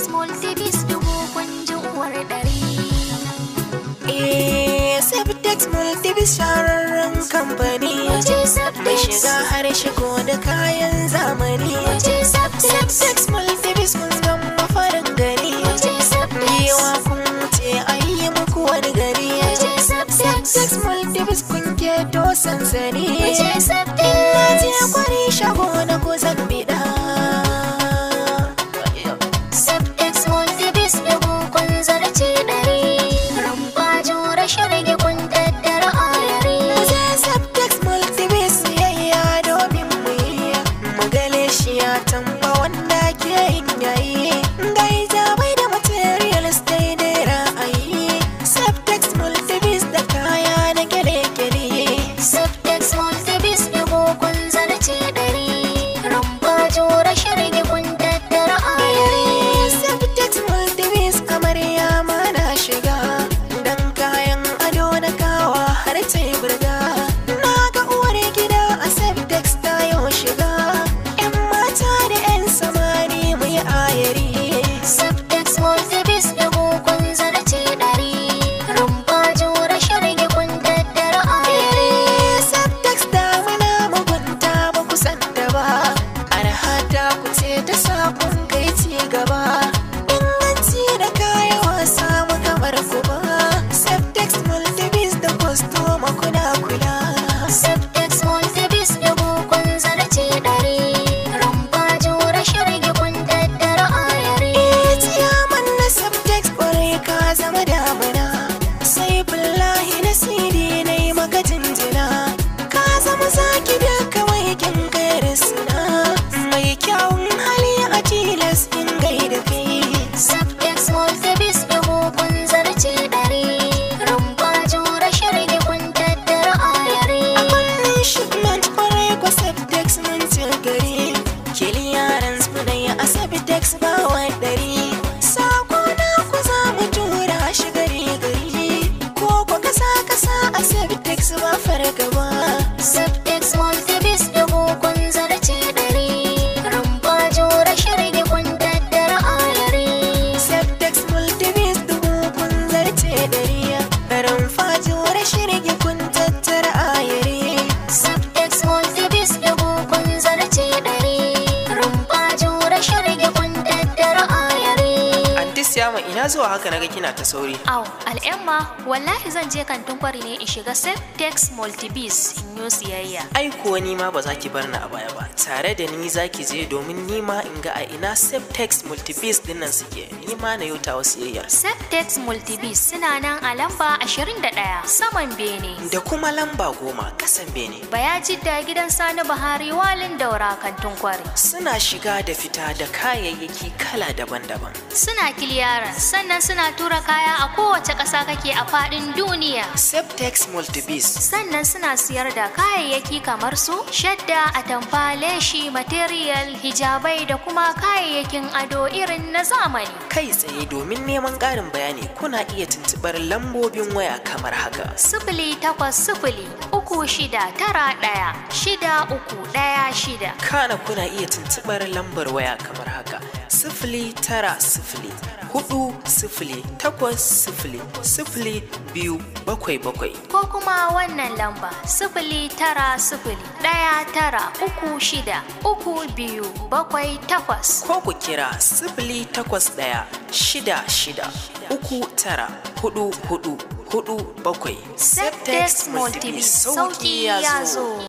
multibis dubu kunji uwar ɗari. Eh, Septex Multibis shahararren kamfani Waje mai Septex. shiga har shigo da kayan zamani. Waje Septex. Septex Multibis kun zama farin gani. Waje Septex. Yawa kun wuce an yi muku wani gari. Waje Septex. Septex Multibis kun keto sansani. Waje Septex. Ina je kwari shago na ku zan biɗa. Septex multibis dubu kun zarce ɗari. Rumfa jure shirge kun daddara ayari. Waje Septex Multibis yayya domin mu yi. Magale shi ya tamba wanda ke yin yayi. Gaija bai da materials daidai ra'ayi. Septex Multibis da kaya na gele-gele. Septex multibis dubu kun zarce ɗari. Rumfa jure shirge kun daddara ayari. Septex Multibis amarya ma na shiga. Dan kayan ado na kawa har ta yi burga. Na ga uwar gida a Septex ta yau shiga. 'Yan mata da 'yan samari mu yi ayari. Septex multibis dubu kun zarce ɗari. Rumfa jure shirge kun daddara ayari. Septex damuna mugunta ba ku san da ba. Arhata ku ce ta sakon kai ci gaba. Inganci da kaya wasa mu kamar ku ba. Septex multibis da kwastoma kuna kula. Septex multibis dubu kun zarce ɗari. Rumfa jure shirge kun daddara ayari. Ciyaman na Septex kwarai ka zama damuna. Sai billahi na sidi na yi maka jinjina. Ka zama zaki da kawai kin gaira suna. Mai kyawun hali a tilas in gaida kai. Septex multibis dubu kun zarce ɗari. Rumfa jure shirge kun daddara ayari. Fannin shipment kwarai kwa Septex mun ci gari. Kiliyaran su da ya Septex ba wa ɗari. Sako na ku za mu tura shi gari gari. Ko ku kasa kasa a Septex ba fargaba. Septex multibis dubu kun zarce ɗari. Rumfa jure shirge kun daddara ayari. Septex multibis dubu kun zarce ɗari. Ran fajuwar shirgi kun tattara ayari. Septex multibis dubu kun zarce ɗari. Rumfa jure shirge kun daddara ayari. Antis Yama ina zuwa haka naga kina ta sauri. Au, al'amma, wallahi zan je kantin kwari ne in shiga Septex multibis in yi siyayya. Ai kuwa ni ma ba za ki bar ni a baya ba. Tare da ni za ki je domin ni ma in ga a ina Septex multibis dinnan suke. Ni ma na yauta wasu yayyar. Septex multibis suna nan a lamba 21 saman Bene. Da kuma lamba goma kasan bene. Bayajidda gidan Sani Buhari walin daura kantin kwari. Suna shiga da fita da kayayyaki kala daban-daban. Suna kiliyaran sannan suna tura kaya a kowace ƙasa kake a faɗin duniya. Septex multibis Sannan suna siyar da kayayyaki kamar su shadda, atamfa, leshi, material, hijabai da kuma kayayyakin ado irin na zamani. kai tsaye domin neman ƙarin bayani kuna iya tuntuɓar lambobin waya kamar haka. Sifili takwas sifili uku shida tara ɗaya shida uku ɗaya shida. Kana kuna iya tuntuɓar lambar waya kamar haka. Sifili tara sifili hudu sifili takwas sifili sifili biyu bakwai bakwai. Ko kuma wannan lamba sifili tara sifili ɗaya tara uku shida uku biyu bakwai takwas. Ko ku kira sifili takwas ɗaya shida shida uku tara hudu hudu hudu bakwai. Septex Multibis sauki ya zo.